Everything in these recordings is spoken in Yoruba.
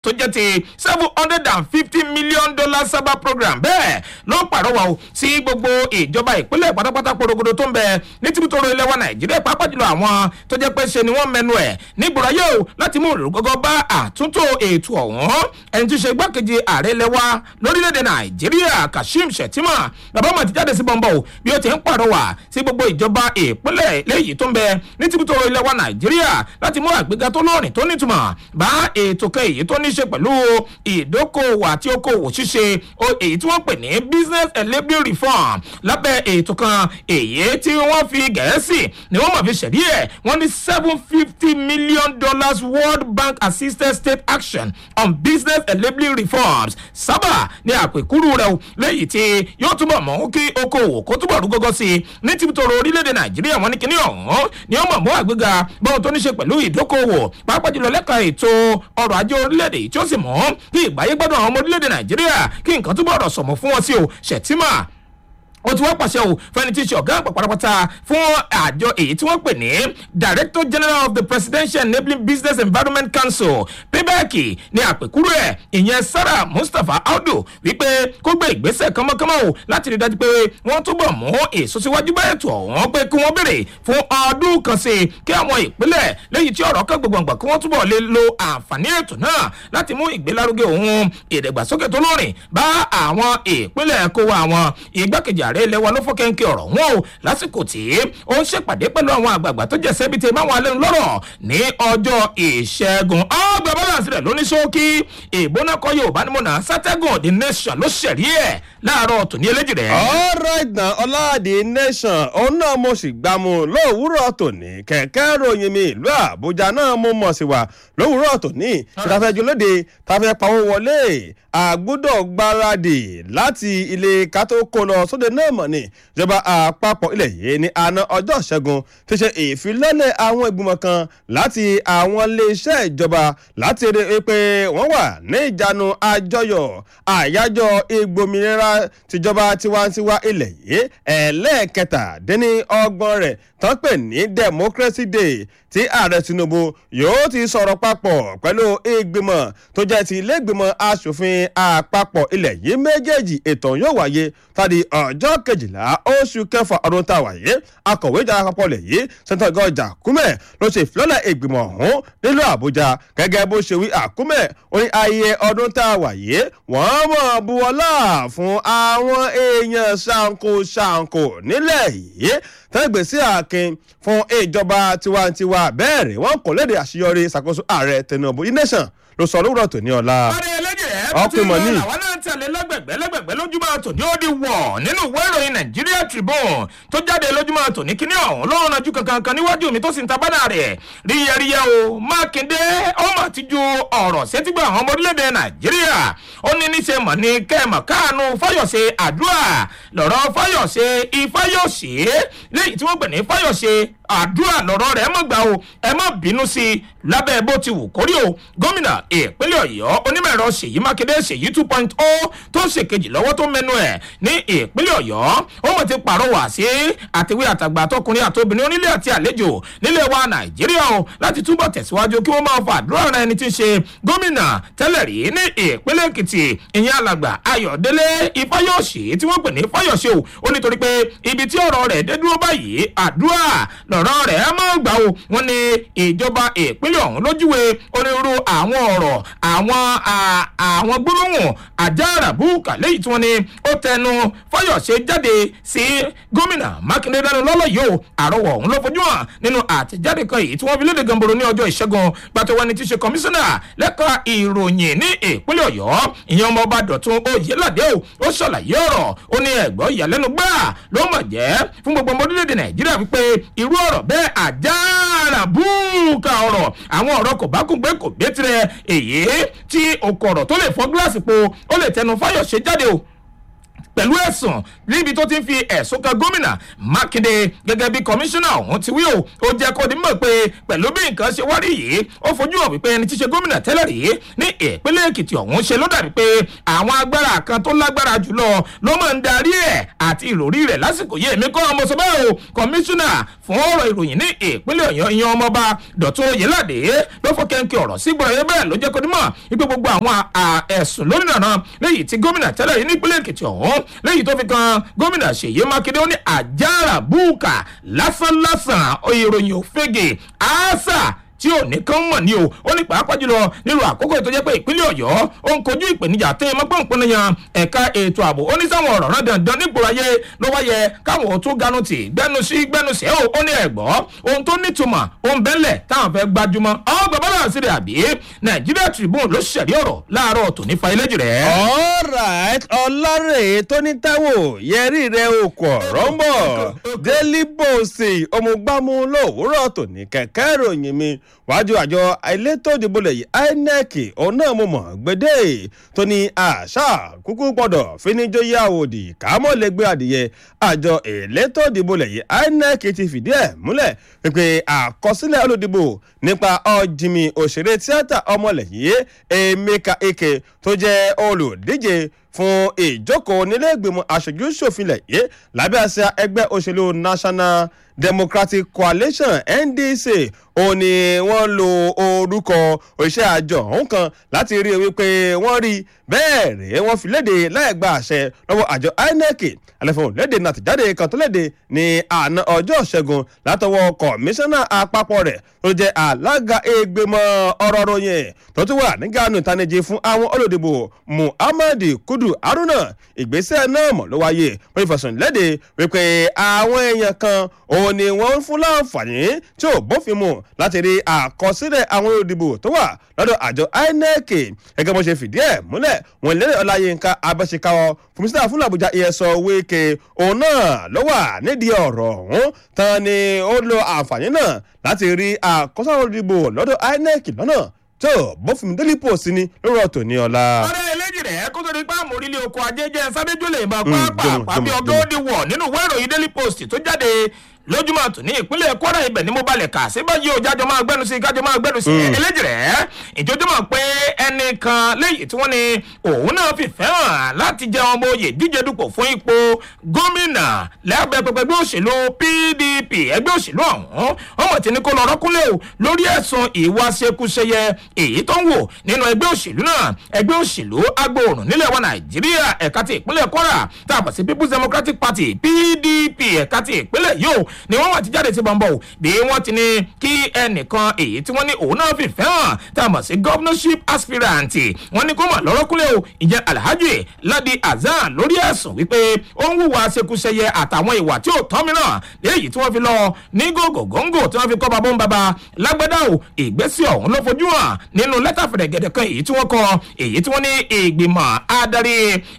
tó jẹ́ ti seven hundred and fifty million dollar sábà program bẹ́ẹ̀ ló ń pàrọwà o sí gbogbo ìjọba ìpínlẹ̀ pátápátá porogodo tó ń bẹ ní tìbútòrò ilẹ̀ wa nàìjíríà pàápàá jùlọ àwọn tó jẹ́ pé ṣe ni wọ́n mẹnu ẹ̀ nígboro ayé o láti mú òrùgọ́gọ́ bá àtúntò ètò ọ̀hún ẹni tí í ṣe igbákejì ààrẹ ilẹ̀ wa lórílẹ̀‐èdè nàìjíríà kashim shettima bàbá ọmọ ti jáde sí bọ́ńbọ́ o bí ó ti ń pàrọwà sí gbogbo ìjọba ìpínlẹ̀ léyìí tó ń bẹ ní tìbútòrò ilẹ̀ wa nàìjíríà láti mú àgbéga tó lóòrìn tó nítumọ̀ bá ètò kan èyí tó ní ṣe pẹ̀lú ìdókòwò àti okòwò ṣíṣe èyí tí wọ́n pè ní business enabling reform lábẹ́ ètò kan èyí tí wọ́n fi gẹ̀ẹ́sì ni wọ́n mọ̀ fi ṣẹ̀rí ẹ̀ wọ́n ní seven fifty million dollars world bank assisted state action on business enabling reforms sábà ní àpèkúrú rẹ̀ o lẹ́yìn tí yóò túbọ̀ mọ̀ kí okòwò kó túbọ̀ rú gọ́gọ́ sí i ní tìbítòrò orílẹ̀-èdè nàìjíríà wọn ní kíní ọ̀hún ni wọ́n mọ̀ mọ́ àgbéga bọ́n tó ní ṣe pẹ̀lú ìdókòwò pàápàá jùlọ lẹ́ka ètò ọrọ̀ ajé orílẹ̀-èdè tí ó sì mọ̀ kí ìgbáyé gbọ́dọ̀ àwọn ọmọ orílẹ̀-èdè nàìjíríà kí nǹkan túbọ̀ rọ̀ sọ̀mọ́ fún wọn sí o ṣètìmá ó ti wá pàṣẹ o fẹni tí í ṣe ọgá àgbà pátápátá fún àjọ èyí tí wọ́n pè ní director general of the presidential enabling business environment council payback ní àpèkúrò ẹ̀ ìyẹn sarah mustapha audu wípé kó gbé ìgbésẹ̀ kánmọ́kánmọ́ o láti rí dájú pé wọ́n túbọ̀ mú èso síwájú bá ètò ọ̀hún pé kí wọ́n béèrè fún ọdún kan sí i kí àwọn ìpínlẹ̀ lẹ́yìn tí ọ̀rọ̀ kan gbogbogbò kí wọ́n túbọ̀ lè lo àǹfààní ètò náà láti mú ìgbélárugẹ òun ìdàgbàsókè tó lórin bá àwọn ìpínlẹ̀ kó wa àwọn igbákejì ààrẹ ilẹ̀ wa ló fọ́ kẹ́ńkẹ́ ọ̀rọ̀ wọn o lásìkò tí ó ń ṣèpàdé pẹ̀lú àwọn àgbààgbà tó jẹ́ sẹ́bi tẹ máwọn alẹ́ lọ́rọ̀ ní ọjọ́ ìṣẹ́gun ọgbà balance rẹ̀ ló ní ṣókí ìbóná kọ́ yorùbá ni mo nà sátẹ́gùn the nation ló ṣẹ̀rí ẹ̀ láàárọ̀ tòní eléjì rẹ̀. alright na ọláàdì nation òun náà mo sì gbà mu lówùúrọ̀ tòní kẹ̀kẹ́ ròyìn mi ìlú àbújá náà mo mọ̀ sí wa lówùúrọ̀ tòní ṣètàfẹ́jú lóde tàfẹ́ pawó wọlé àgbúdọ̀ gbáradì láti ilé kátó kó lọ sóde náà mọ̀ ní ìjọba àpapọ̀ ilẹ̀ yìí ní àná ọjọ́ ìṣẹ́gun ti ṣe ìfilọ́lẹ̀ àwọn ìgbìmọ̀ kan láti àwọn iléeṣẹ́ ìjọba láti rí i pé wọ́n wà ní ìjánu àjọyọ̀ àyájọ́ ìgbòmìnira tìjọba tiwantiwa ilẹ̀ yìí ẹlẹ́ẹ̀kẹtàdínní ọgbọ̀n rẹ̀ tán pè ní democracy day tí ààrẹ tinubu yóò ti sọ̀rọ̀ papọ̀ pẹ̀lú ìgbìmọ̀ tó jẹ́ ti ilé ìgbìmọ̀ asòfin àpapọ̀ ilẹ̀ yìí méjèèjì ètò yóò wáyé tàbí ọjọ́ kejìlá oṣù kẹfà ọdún tá a wáyé akọ̀wé ìjọba àpapọ̀ ilẹ̀ yìí sẹ́ńtọ̀ gọ́jà kúmẹ̀ ló ṣe ìfilọ́lẹ̀ ìgbìmọ̀ ọ̀hún nílùú àbújá gẹ́gẹ́ bó ṣe wí àkúmẹ̀ ó ní ayẹyẹ ọdún tá a wáyé wọ́n mọ̀ buwọ́lá fún àwọn èèyàn ṣàǹkó ṣàǹkó nílẹ̀ yìí tẹ́gbẹ̀ sí àkin fún ìjọba tiwantiwa bẹ́ẹ̀ rẹ̀ wọ́n kò léde àṣeyọrí ìṣàkóso ààrẹ tinubu ination ló sọ lówùrọ̀ tòní ọ̀la. ọ̀rẹ́ ẹlẹ́jẹ̀ ọkùnrin mọ̀ ní. àwọn náà tẹ̀lé lẹ́gbẹ̀gbẹ́ lẹ́gbẹ̀gbẹ́ lójúmọ́ tòní ó di wọ̀ nínú ìwé ìròyìn nàìjíríà tribune tó jáde lójúmọ́ tòní kíní ọ̀hún ló rànjú kankan kan níwájú mi tó sì ń ta bánà rẹ̀ ríyẹríyẹ o mákindé ọmọ àti ju ọ̀rọ̀ sétígbà àwọn ọmọ orílẹ̀-èdè nàìjíríà ó ní níṣe mọ̀ ní kẹ́mọ̀ káànú fáyọ̀ṣe àdúrà lọ̀rọ̀ fáyọ̀ṣe ifáyọ̀ṣe léyìí tí wọ́n pè ní fáyọ̀ṣe àdúrà lọ̀rọ̀ rẹ̀ mọ̀ gbà o ẹ má bínú sí i lábẹ́ bó ti wù kórí o gómìnà ìpínlẹ̀ ọ̀yọ́ onímọ̀ ẹ̀rọ ṣèyí mákindé ṣèyí two point o tó ṣèkejì lọ́wọ́ tó mẹ́nu ẹ̀ ní ìpínlẹ̀ ọ̀yọ́ ó mọ̀ ti pàrọwà sí àtiwé àtàgbà àtọkùnrin àtobìnrin onílé àti àlejò nílẹ̀ wa nàìjíríà o láti túbọ̀ tẹ̀síwájú kí wọ́n máa fa àdúrà ara ẹni tí ń ṣe gómìnà tẹ́lẹ̀ rí ní ìpínlẹ̀ èkìtì ìyẹn alàgbà ayọ̀délé ifáyọ̀ṣe tí wọ́n pè ní fáyọ̀ṣe o ó nítorí pé ibi tí ọ̀rọ̀ rẹ̀ dé dúró báyìí àdúrà lọ̀rọ̀ rẹ̀ máa gbà o wọ́n ní ìjọba ìpínlẹ̀ ọ̀hún lójúwe onírúurú àwọn ọ̀rọ̀ àwọn àwọn gbólóhùn àjàràbùkà lẹ́yìn tí wọ́n ní ó tẹnu fáyọ̀ṣe jáde sí gómìnà mákindé dánú lọ́lọ́ yìí o àrọwọ̀ ọ̀hún ló fojú hàn nínú àtẹ̀jáde kan èyí tí wọ́n fi léde gamboro ní ọjọ́ ìṣẹ́gun gbàtọ́ wani ti ṣe kọmíṣánná lẹ́ka ìròyìn ní ìpínlẹ̀ ọ̀yọ́ ìyẹn ọmọ ọba dọ̀tun oyèládé o ó ṣàlàyé ọ̀rọ̀ ó ní ẹ̀gbọ́ ìyàlẹ́nu gbà ló mọ̀ jẹ́ fún gbogbo ọmọ orílẹ̀-èdè nàìjíríà wípé irú ọ̀rọ̀ bẹ́ẹ̀ àjàràbùkà ọ̀rọ̀ àwọn ọ̀rọ̀ kò bá kún gbé kò gbé tirẹ̀ èyí tí okòrò tó lè fọ́ gíláàsì po ó lè tẹnu fáyọ̀ṣe jáde o pẹ̀lú ẹ̀sùn níbi tó ti ń fi ẹ̀sùn kan gómìnà mákindé gẹ́gẹ́ bí kọmíṣánná ọ̀hún ti wí o ó jẹ́ kó di mọ̀ pé pẹ̀lú bí nǹkan ṣe wá rí yìí ó fojú hàn wípé ẹni tí ṣe gómìnà tẹ́lẹ̀ rí ní ìpínlẹ̀ èkìtì ọ̀hún ṣe ló dàbí pé àwọn agbára kan tó lágbára jùlọ ló máa ń darí ẹ̀ àti ìròrí rẹ̀ lásìkò yìí èmi kọ́ ọmọ sọ bẹ́ẹ̀ o kọmíṣánná fún ọ̀rọ̀ ìròyìn ní ìpínlẹ̀ ọ̀yọ́ ìyan ọmọọba dọ̀tún oyèládé ló fọ́ kẹ́ńkẹ́ ọ̀rọ̀ sí gbọ́dọ̀ yẹn bẹ́ẹ̀ ló jẹ́ kó di mọ̀ wípé gbogbo àwọn ẹ̀sùn lónìí nàná léyìí tí gómìnà tẹ́lẹ̀ rí ní ìpínlẹ̀ èkìtì ọ̀hún léyìí tó fi kan gómìnà ṣèyí mákindé ó ní àjàrà búùkà lásánlásán ìròyìn òfegè àásà tí ò ní kán mọ̀ ní o ó ní pàápàá jùlọ nílùú àkókò ètò jẹ́ pé ìpínlẹ̀ ọ̀yọ́ ó ń kojú ìpèníjà tẹ́ ẹ mọ́gbọ́n ìpínlẹ̀ yan ẹ̀ka ètò ààbò ó ní sáwọn ọ̀rọ̀ náà dandan nígboro ayé ló wá yẹ káwọn ò tún ganu tì gbẹnu sí gbẹnu sí ó ní ẹ̀gbọ́ ohun tó nítumọ̀ ohun bẹ́lẹ̀ táwọn fẹ́ gbajúmọ̀ ọ́ bàbá náà sí rẹ̀ àbí nàìjíríà tribune ló ṣẹ̀rí ọ̀rọ̀ láàárọ̀ tòní fa ilé jù rẹ̀. alright ọlárè tó ní táwò yẹrí rẹ okò ọ̀rọ̀ ń bọ̀ daily post ọmọgbámú lówùúrọ̀ tòní kẹ̀kẹ́ ìròyìn mi wájú àjọ elétò ìdìbò lẹ́yìn inec òun náà mo mọ̀ gbédè tó ní àṣà kúkú gbọ́dọ̀ fíníjóyè àwòdì kámọ́lẹ́gbẹ́ adìyẹ àjọ elétò ìdìbò lẹ́yìn inec ti fìdí ẹ̀ múlẹ̀ pípé àkọsílẹ̀ olùdìbò nípa ọ̀jìmì òṣèré tíátà ọmọlẹ́yìn emeka eke tó jẹ́ olùdíje fún ìjókòó nílẹ̀ẹ́gbìmọ̀ aṣojú ṣòfinlẹ̀ yìí lábẹ́ àṣà ẹgbẹ́ òṣèlú national democratic coalition ndc òun ni wọ́n lo orúkọ òṣìṣẹ́ àjọ ọ̀hún kan láti rí i wípé wọ́n rí bẹ́ẹ̀ rèé wọ́n fi léde láì gba àṣẹ lọ́wọ́ àjọ inec àlẹ́fọ̀n léde náà ti jáde kan tó léde ní àná ọjọ́ ṣẹ́gun látọwọ́ kọmíṣánná àpapọ̀ rẹ̀ tó jẹ́ alága ìgbìmọ̀ ọ̀rọ̀ ròyìn tó tún wà ní ganu ìtanijí fún àwọn olùdìbò muhammad kudu haruna ìgbésẹ̀ náà mọ̀ ló wáyé wọ́n fẹ̀sùn léde wípé àwọn èèyàn kan òun ni wọ́n ń fún láǹfààní tí ò bófin mu láti rí àkọsílẹ̀ àwọn olùdìbò tó wà lọ́dọ̀ àjọ inec gẹ́gẹ́ bó ṣe fìdí ẹ̀ múlẹ̀ wọn lérè ọláyínká abẹ́síkáwọ́ fúnmísítà fún làbújá ìyẹsọ wíkẹ́ òun náà ló wà nídìí ọ̀rọ̀ ọ̀hún tán ni ó lo àǹfààní náà láti rí àkọsílẹ̀ àwọn olùdìbò lọ́dọ̀ inec lọ́nà tó bófin délé pòsí ni lórí ọ̀tọ̀ ní ọ̀la. ọ̀rẹ́ eléjì rẹ̀ kó tó di pa àmórílẹ̀ oko ajé jẹ́ sábẹ́jọ́ lè máa pàápàá bí ọgọ́ ó di wọ̀ nínú ìwé ìròyìn daily post tó jáde lójúmọ́ tún ní ìpínlẹ̀ kwara ibẹ̀ ni mo balẹ̀ kà sí báyìí o jájọ máa gbẹ́nu sí kájọ máa gbẹ́nu sí eléjì rẹ̀ ìjọjúmọ̀ pé ẹnìkan léyìí tí wọ́n ní òun náà fi fẹ́ràn láti jẹ ọmọ oyè díje dupò fún ipò gómìnà lẹ́gbẹ́ pẹpẹ ẹgbẹ́ òṣèlú pdp ẹgbẹ́ òṣèlú ọ̀hún ọmọ tí ní kó lọ rọ́kúnlẹ̀ o lórí ẹ̀sùn ìwà ṣekúṣeyẹ èyí tó ń wò nínú ẹgbẹ́ òṣèlú náà ẹgbẹ́ òṣèlú agbóòrùn nílẹ̀ wa nàìjíríà ẹ̀ka ti ìpínlẹ̀ kwara tá a bọ̀ sí people's democratic party pdp ẹ̀ka ti ìpínlẹ̀ yóò ni wọ́n wà ti jáde sí bọ̀m̀bọ̀ bí wọ́n ti ní kí ẹnìkan èyí tí wọ́n ní òun náà fi fẹ́ràn tá a mọ̀ sí governorship aspirant wọ́n ní kó mọ̀ lọ́rọ́kúnlẹ̀ o ìjẹ́ alhaji ladi azan lórí ẹ̀sùn wípé ó ń hùwà ṣekúṣẹyẹ àtàwọn ìwà tí ò tọ́ mìíràn léyìí tí wọ́n fi lọ ní gògògóńgò tí wọ́n fi kọ́ babó ń baba lágbádá o ìgbésí ọ̀hún ló fojú hàn nínú lẹ́tà fẹ̀rẹ̀gẹ̀dẹ̀ kan èyí tí wọ́n kọ èyí tí wọ́n ní ìgbìmọ̀ adarí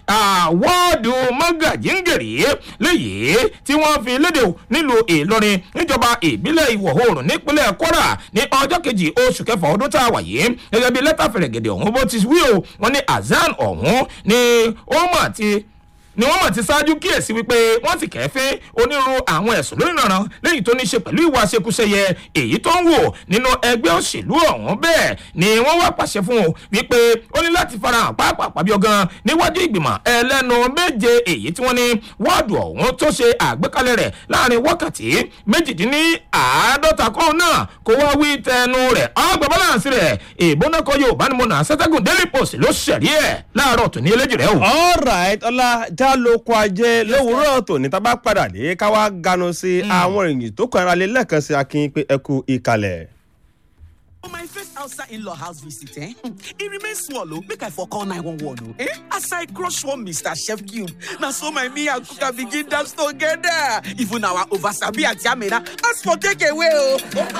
wọ́ọ̀dù mọ́gàjíǹgèrè léyìí tí wọ́n fi léde o nílùú ìlọrin níjọba ìbílẹ̀ ìwọ̀ oòrùn nípínlẹ̀ kwara ní ọjọ́ kejì oṣù kẹfà ọdún tá a wà yìí gẹ́gẹ́ bí lẹ́tà fẹ̀rẹ̀gẹ̀dẹ̀ ọ̀hún bó ti wí o wọ́n ní azan ọ̀hún ni ó mọ̀ ti ni wọ́n mọ̀ ti ṣáájú kíyèsí wípé wọ́n ti kẹ́fín onírúurú àwọn ẹ̀sùn lórí ìrànràn lẹ́yìn tó ní ṣe pẹ̀lú ìwà ṣekúṣẹyẹ èyí tó ń wò nínú ẹgbẹ́ òṣèlú ọ̀hún bẹ́ẹ̀ ni wọ́n wá pàṣẹ fún un wípé ó ní láti farahàn pàápàá pàbí ọgán níwájú ìgbìmọ̀ ẹlẹ́nu méje èyí tí wọ́n ní wọ́ọ̀dù ọ̀hún tó ṣe àgbékalẹ̀ rẹ̀ láàrin wákàtí méjìdínláàádọ́ta kó náà kó wá wí tẹnu rẹ̀ ọgbà bọ́láǹsì rẹ̀ ìbónákọ yorùbá ni mo nà sẹ́tẹ́gùn daily post ló ṣẹ̀rí ẹ̀ láàárọ̀ tòní eléjì rẹ̀ o. all right ọlá já lóko ajé lówùúrọ̀ tòní tá a bá padà dé ká wá ganu sí àwọn èèyàn tó kàn ara lé lẹ́ẹ̀kan sí akin pé ẹ kú ìkàlẹ̀. For my first outside in-law house visit, eh? It remains small, oh. Make I for call 911, oh. Eh? As I crush one Mr. Chef Cube, now so my me and Kuka begin dance together. Even our oversabi at Yamina, ask for takeaway, oh.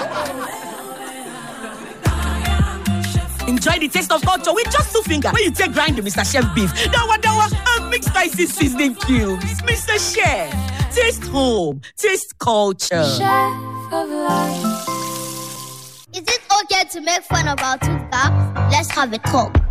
Enjoy the taste of culture with just two fingers. When you take grind the Mr. Chef beef, dawa dawa, and mix spicy seasoning cubes. Mr. Chef, taste home, taste culture. Chef of life. Is it okay to make fun of our tooth gap? Let's have a talk.